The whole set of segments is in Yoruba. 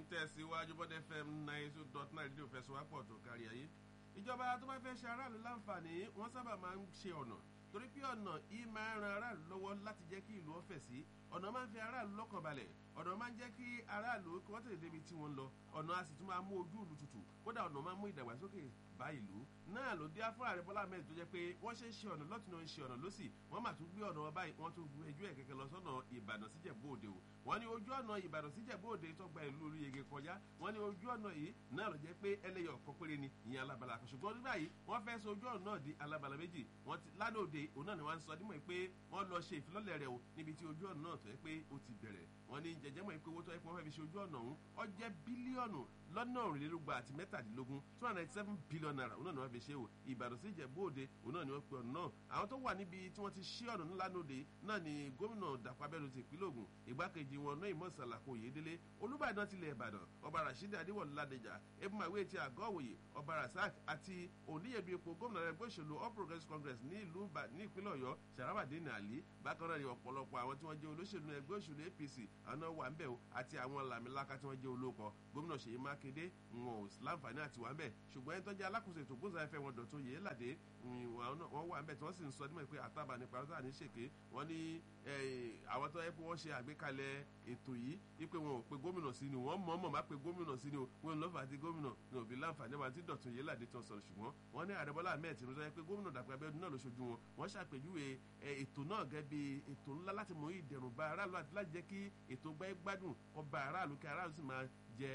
tẹ̀síwájú bọ́dẹ fm nine two dot nine rédíò fẹsọ̀wápọ̀ tó kárí ayé ìjọba tó bá fẹ́ ṣe aráàlú láǹfààní wọ́n sábà máa ń ṣe ọ̀nà torí pé ọ̀nà yìí máa ń ran aráàlú lọ́wọ́ láti jẹ́ kí ìlú ọ̀fẹ́ sí ọ̀nà máa ń fi aráàlú lọ́kàn balẹ̀ ọ̀nà máa ń jẹ́ kí aráàlú kí wọ́n tètè débi tí wọ́n ń lọ ọ̀nà a sì tún máa mú ojú ìlú tutù kódà ọ̀nà máa ń mú ìdàgbàsókè bá ìlú náà ló dé fún ààrẹ bọ́lá ahmed tó jẹ́ pé wọ́n ṣe ń ṣe ọ̀nà lọ́tún náà ń ṣe ọ̀nà lọ́sì wọ́n mà tún gbé ọ̀nà wọn báyìí wọ́n tún gbé ẹjọ́ ẹ̀ kẹ̀kẹ́ lọ sọ́nà ìbàdàn síjẹ̀bú òde o wọ́n ní ojú ọ̀nà ìbàdàn síjẹ̀bú òde tó gba ìlú orí yege kọjá wọ́n ní ojú ọ̀nà yìí náà ló jẹ́ pé ẹlẹ́yọ̀ ọ̀kan péré ni ìyẹn alábala kan ṣùgbọ́n nígbà yìí wọ́n fẹ́ so ojú ọ̀nà náà di alábala méjì wọ́n ti lánàá òde òun náà ni wọ́n sọ dímọ̀ pé wọ́n lọ ṣe ìfilọ́lẹ̀ rẹ̀ o níbi tí ojú ọ̀nà náà tó yẹ pé ó ti bẹ̀rẹ̀ wọ́n ní jẹjẹmọ̀ pé owó tó yẹ pé wọ́n fẹ́ fi ṣe ojú ọ̀nà ọ̀hún ó jẹ́ bílíọ̀nù lọ́nà òrìlélúgba àti mẹ́tàdínlógún two hundred ninety seven billion naira òun náà ni wọ́n fi ṣe o ìbàdàn sí ìjẹ̀bú òde òun náà ni wọ́n pe ọ̀nà náà àwọn tó wà níbi tí wọ́n ti ṣí ọ̀nà ńlá lóde náà ni gómìnà dàpọ̀ abẹ́nu ti ìpínlẹ̀ ògùn ìgbákejì wọn náà ìmọ̀ ìsàlàkó yédélé olùbàdàn tilẹ̀ ìbàdàn ọba rasheed adéwọ̀lú ládẹjà ebùmàwé ti àgọ́ òwòye ọba rasak àti oníyẹ̀dù epo gómìnà ẹgbẹ́ òṣèlú all progressives congress ní ìlú ní ìpínlẹ̀ ọ̀yọ́ sàràbàdé nàlí bákan náà ni ọ̀pọ̀lọpọ̀ àwọn tí wọ́n jẹ́ olóṣèlú ẹgbẹ́ òṣèlú apc àwọn náà wà ń bẹ̀ o àti àwọn làmìlaka tí wọ́n jẹ́ olóko gómìnà ṣèyí mákindé wọn ò láǹfààní àti wà ń bẹ̀ ṣùgbọ́n ẹni tó jẹ́ alákòóso ètò gbóǹsàfẹ́ wọn dọ̀tún yìí ládé wọ́n wà ń bẹ̀ tí wọ́n sì ń sọ nímọ̀ pé àtàbà nípa ọ̀tá ní ṣèké wọ́n ní àwọn tó yẹ pé wọ́n ṣe àgbékalẹ̀ ètò yìí wípé wọn ò pe gómìnà sí ni wọ́n mọ̀ọ́mọ̀ má pe gómìnà sí ni o wọn lọ́ fà á ti gómìnà ní òbí láǹfààní wọn àti dọ̀tún yìí ládé tó sọ̀rọ̀ ṣùgbọ́n wọ́n ní ààrẹ bọ́lá ahmed tinubu yẹ pé gómìnà dàpọ̀ abẹ́ọ́dún náà ló ṣojú wọn wọ́n ṣàpèjúwe ètò náà gẹ́gẹ́ bí ètò ńlá láti mú ìdẹ̀rùn bá aráàlú àti láti jẹ́ kí ètò gbẹ́ gbádùn kọ́ bá aráàlú kí aráàlú sì máa jẹ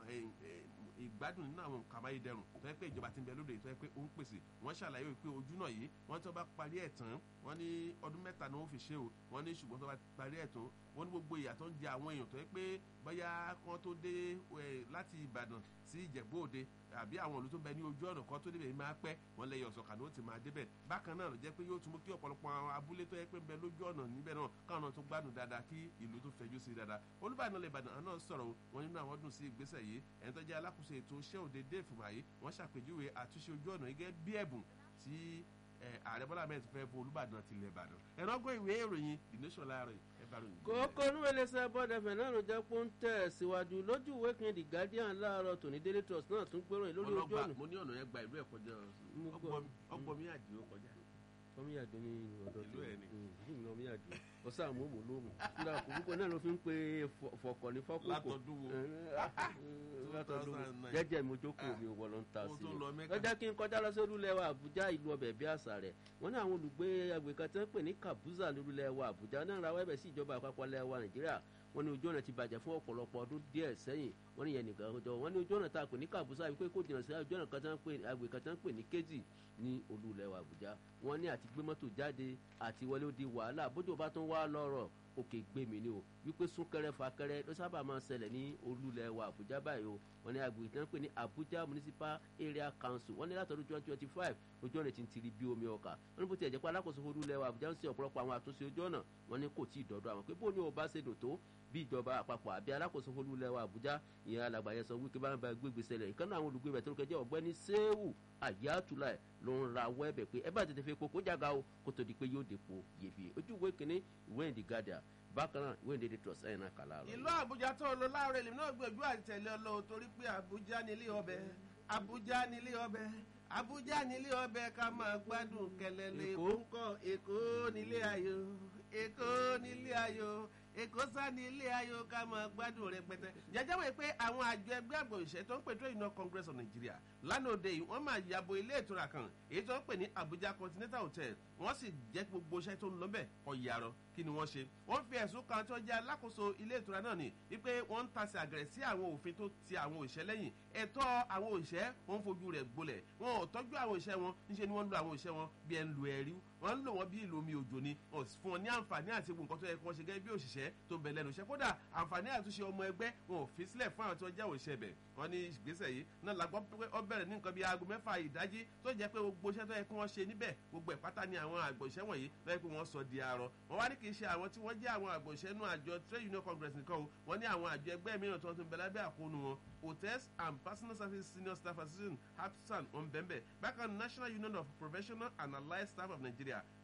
ìgbádùn nínú àwọn nǹkan amáyédẹrùn tó yẹ pé ìjọba ti ń bẹ lóde tó yẹ pé ó ń pèsè wọn ṣàlàyé pé ojú náà yìí wọn tó bá parí ẹ̀ tán wọn ní ọdún mẹ́ta ni wọ́n fi ṣe o wọn ní ṣùgbọ́n tó bá parí ẹ̀ tán wọn ní gbogbo ìyà tó ń jẹ àwọn èèyàn tó yẹ pé bóyá kan tó dé láti ìbàdàn sí ìjẹ̀bú òde àbí àwọn òlu tó ń bẹ ní ojú ọ̀nà kan tó débẹ̀ máa pẹ́ wọn lẹ́yìn ọ̀sọ̀kà ni ó ti máa débẹ̀ bákan náà ló jẹ́ pé yóò tún mú kí ọ̀pọ̀lọpọ̀ àwọn abúlé tó yẹ pé ń bẹ lójú ọ̀nà níbẹ̀ náà káwọn náà tó gbádùn dáadáa kí ìlú tó fẹjú sí dáadáa olúbàdàn lè bàdàn náà sọ̀rọ̀ wọn nínú àwọn dùn sí ìgbésẹ̀ yìí ẹni tó jẹ́ alákòóso ètò iṣẹ́ òde dé ìfùmàyí wọ́n ṣàpèjúwe àtúnṣe ojú ọ̀nà gẹ́gẹ́ bí ẹ̀bùn tí ààrẹ bọ́lá mẹ́rin ti fẹ́ fún olúbàdàn tilẹ̀ ìbàdàn ẹ̀rọ gbọ́ ìwé ìròyìn the nation láàárọ̀ ẹ bá ròyìn. kókó níwèlésẹ̀ bọ́dẹ̀fẹ̀ náà ló jẹ́ pé ó ń tẹ̀ síwájú lójú ìwé kan the guardian láàárọ̀ tòní daily trust náà tún gbéròyìn lórí ojú ọ̀nà. mo ní ọ̀nà yẹn gba ìlú ẹ̀ kọjá ọgbọ́n mi àdìo kọjá. ọmíyàdó ní ọ̀dọ̀ ìlú ẹ̀ ni. ìlú ọmíyàdó ọ̀sán àmúhùn lóhùn nígbà kòkòkò náà ló fi ń pe fọkọ̀ ní fọ́kùnkò. látọ̀dún wo látọ̀dún jẹ́jẹ́ mi ojókòó mi wọ̀ ló ń ta Mo sí tó lọ i. Mẹ́kà. lọ́jọ́ kí n kọjá lọ sí olúlẹ̀wà àbújá ìlú ọbẹ̀ bí àṣà rẹ̀ wọ́n ní àwọn olùgbé agbègbè kan tí wọ́n pè ní kabuza lórúlẹ̀wà àbújá náà rawọ́ ẹ̀bẹ̀ sí ìjọba àpapọ̀ lẹ́wà nàìjíríà wọ́n ní ojú ọ̀nà ti bàjẹ́ fún ọ̀pọ̀lọpọ̀ ọdún díẹ̀ sẹ́yìn wọ́n ní yẹn nìkan jọ wọ́n ní ojú ọ̀nà tá a pè ní kabuza wípé kò jìnnà sí ojú ọ̀nà kan tí wọ́n pè agbègbè kan tí wọ́n pè ní kéjì ní olúlẹ̀wà àbújá wọ́n ní àti gbé mọ́tò jáde àti wọlé ó di wàhálà bójú bá tún wá lọ́rọ̀ òkè gbé mi ni o wípé súnkẹrẹ fàkẹrẹ ló sábà máa ń ṣẹlẹ̀ ní olúlẹ̀ wa àbújá báyìí o wọ́n ní agbègbè tí wọ́n pè ní abuja municipal area council wọ́n ní látọdún twenty twenty five ojú ọ̀nà ti ń tiri bí omi ọkà wọ́n ní bó tiẹ̀ jẹ́ pé alákòóso olúlẹ̀ wa àbújá ń ṣe ọ̀pọ̀lọpọ̀ àwọn àtúnṣe ojú ọ̀nà wọ́n ní kò tí ì dọ́dọ̀ àwọn pé bó ni o bá ṣe dò tó bí ìjọba àpapọ̀ àbí alákòóso olúlẹ̀ wa àbújá ìyẹn alàgbà yẹn sọ wípé bá ń ba gbégbé ṣẹlẹ̀ ìkànnì àwọn olùgbé rẹ̀ tó kẹjẹ́ ọ̀gbẹ́ni sẹ́wù àyàtúlà ló ń ra wẹ́ẹ̀bẹ̀ pé ẹ bá tètè fi kókó jága o kó tó di pé yóò dépò yèbí ojú ìwé kìíní ìwé ìdí gàdà bákan náà ìwé ìdí trust ẹ̀yìn náà kàlá rẹ̀. ìlú àbújá tó lọ láàárọ̀ èlé náà gbẹ̀jú àtẹ̀lé ọlọ́wọ́ torí pé àbújá nílé ọbẹ̀ àbújá nílé ọbẹ̀ àbújá nílé ọbẹ̀ ká máa gbádùn kẹlẹ́lẹ́ èkó ń kọ́ èkó nílé ayò èkó nílé ayò èkó sá ní ilé ayò ká máa gbádùn rẹpẹtẹ jẹjẹ wọ pé àwọn àjọ ẹgbẹ́ àgbò ìṣẹ́ tó ń pè trade union congress of nigeria lánàá òde yìí wọ́n máa yàbò ilé ìtura kan èyí tó ń pè ní abuja continental hotel wọ́n sì jẹ́ gbogbo iṣẹ́ tó ń lọ bẹ̀ ọ̀yàrọ̀ kí ni wọ́n ṣe wọ́n fi ẹ̀sùn kan tó jẹ́ alákòóso ilé ìtura náà ní wípé wọ́n ń tasẹ̀ àgẹ̀rẹ̀ sí àwọn òfin tó ti àwọn òṣìṣẹ́ lẹ́yìn ẹ̀tọ́ àwọn òṣìṣẹ́ wọ́n ń fojú rẹ̀ gbolẹ̀ wọn ò tọ́jú àwọn òṣìṣẹ́ wọn níṣẹ́ ni wọ́n ń lo àwọn òṣìṣẹ́ wọn bí ẹ̀ ń lo ẹ̀rí wọ́n ń lò wọ́n bí ìlú omi òjò ni wọ́n sì fún wọn ní àǹfààní àti egbò nǹkan tó yẹ kí wọ́n ṣe gẹ́gẹ́ bí òṣìṣẹ́ tó ń bẹ lẹ́nu iṣẹ́ kódà àǹfààní àtúnṣe ọmọ ẹgbẹ́ wọn ò fi sílẹ̀ fún àwọn tí wọ́n jẹ́ òṣìṣẹ́ bẹ̀ wọ́n ní ìgbésẹ̀ yìí náà la gbọ́ pé ó bẹ̀rẹ̀ ní nǹkan bíi aago mẹ́fà ìdájí tó jẹ́ pé gbogbo iṣẹ́ tó yẹ kí wọ́n ṣe níbẹ̀ gbogbo ẹ̀ pátá ni àwọn àgbò iṣẹ́ wọ̀nyí tó yẹ pé wọ́n sọ di arọ wọ́n wá ní kì í ṣe àwọn tí wọ́n jẹ́ àwọn àgbò iṣẹ́ nú àjọ trade union congress nìkan o wọ́n ní àwọn àjọ ẹgbẹ́ mìíràn tó ń tún bẹ lábẹ́ àkóónú wọn hotels and personal service senior staff association hapsan ọ̀nbẹ̀nbẹ̀ bákan national union of professional and allied staff of nigeria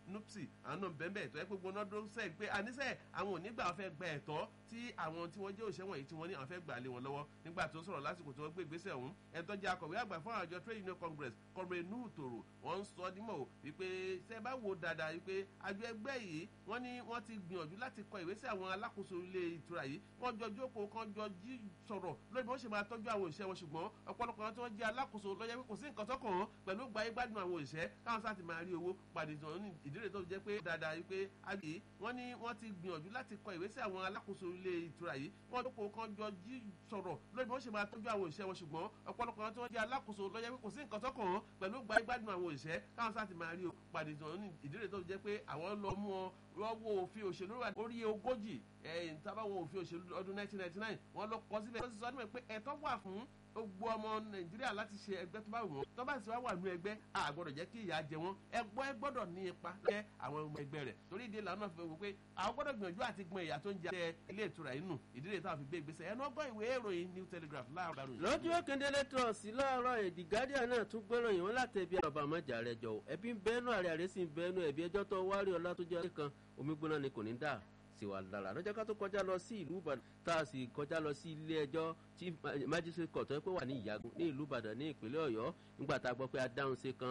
nupsi àwọn náà bẹ́ẹ̀ bẹ́ẹ̀ tó yẹ pé gbóná dó sẹ́ẹ̀ pé àníṣe àwọn ò nígbà wọn fẹ́ gba ẹ̀tọ́ tí àwọn tí wọ́n jẹ́ òṣìṣẹ́ wọ̀nyí tí wọ́n ní àwọn fẹ́ gbà lé wọn lọ́wọ́ nígbà tó sọ̀rọ̀ lásìkò tí wọ́n gbé ìgbésẹ̀ ọ̀hún ẹ̀tọ́ jẹ́ akọ̀wé àgbà fún àjọ trade union congress kọ̀m̀rẹ̀ nuhu tòrò wọ́n ń sọ dímọ̀ wípé ṣe bá wo dáadáa wípé àjọ ẹgbẹ́ yìí wọ́n ní wọ́n ti gbìyànjú láti kọ ìwé sí àwọn alákòóso ilé ìtura yìí wọ́n jọ jókòó kan jọ jí sọ̀rọ̀ lórí bí wọ́n ṣe máa tọ́jú àwọn òṣìṣẹ́ wọn ṣùgbọ́n ọ̀pọ̀lọpọ̀ àwọn tí wọ́n jẹ́ alákòóso lọ́jọ́ pé kò sí nǹkan tọkàn wọn pẹ̀lú gbayé gbádùn àwọn òṣìṣẹ́ káwọn sáà ti máa rí owó pàdé ìtàn ní ìdílé tó jẹ́ pé dáadáa wípé àgbè wọ́n ní wọ́n ti gbìyànjú láti kọ ìwé sí àwọn alákòóso ilé ìtura yìí wọ́n jókòó kan jọ jí sọ̀rọ̀ lórí bí wọ́n ṣe máa tọ́jú àwọn òṣìṣẹ́ wọn ṣùgbọ́n ọ̀pọ̀lọpọ̀ àwọn tí wọ́n jẹ́ alákòóso lọ́jọ́ pé kò sí nǹkan tọkàn wọn pẹ̀lú gbayé gbádùn àwọn òṣìṣẹ́ káwọn sáà ti máa rí owó pàdé ìtàn ní ìdílé tó jẹ́ pé àwọn lọ mú wọn lọ́wọ́ òfin òṣèlú orí ogójì ẹ̀yìn tábàwọ̀ òfin òṣèlú ọdún 1999 wọ́n lọ kọ́ síbẹ̀ wọ́n ti sọ ọdún pé ẹ̀tọ́ wà fún gbogbo ọmọ nàìjíríà láti ṣe ẹgbẹ́ tó bá wù wọ́n tó bá sì wá wà nínú ẹgbẹ́ a gbọ́dọ̀ jẹ́ kí ìyà jẹ wọ́n ẹgbọ́ ẹ gbọ́dọ̀ ní ipa lẹ́ àwọn ọmọ ẹgbẹ́ rẹ̀ torí ìdílé làwọn náà fi wò pé àwọn gbọ́dọ̀ gbìyànjú àti gbọ́n ìyà tó ń jẹ ilé ìtura yìí nù ìdílé táwọn fi gbé ìgbésẹ̀ ẹnu ọgbọ́n ìwé ìròyìn new telegraph láàárọ̀ ìròyìn. lójú òkèndélé trọ̀sì láàárọ̀ èdè guardian náà tún gbọ́rọ̀ yìí wọ́n láti ẹbí àbá àmọ́jà rẹ̀ jọ ẹbí ń bẹ́nu àrẹ àrẹ sì ń bẹ́nu ẹ̀bí ẹjọ́ tó wárí ọlá tó jẹ́ kan omi gbóná ni kò ní dà sí wa lára lọ́jọ́ ká tó kọjá lọ sí ìlú ìbàdàn tá a sì kọjá lọ sí ilé ẹjọ́ tí magistrate court tó yẹ pé wà ní ìyàgùn ní ìlú ìbàdàn ní ìpínlẹ̀ ọ̀yọ́ nígbà tá a gbọ́ pé adáhùn ṣe kan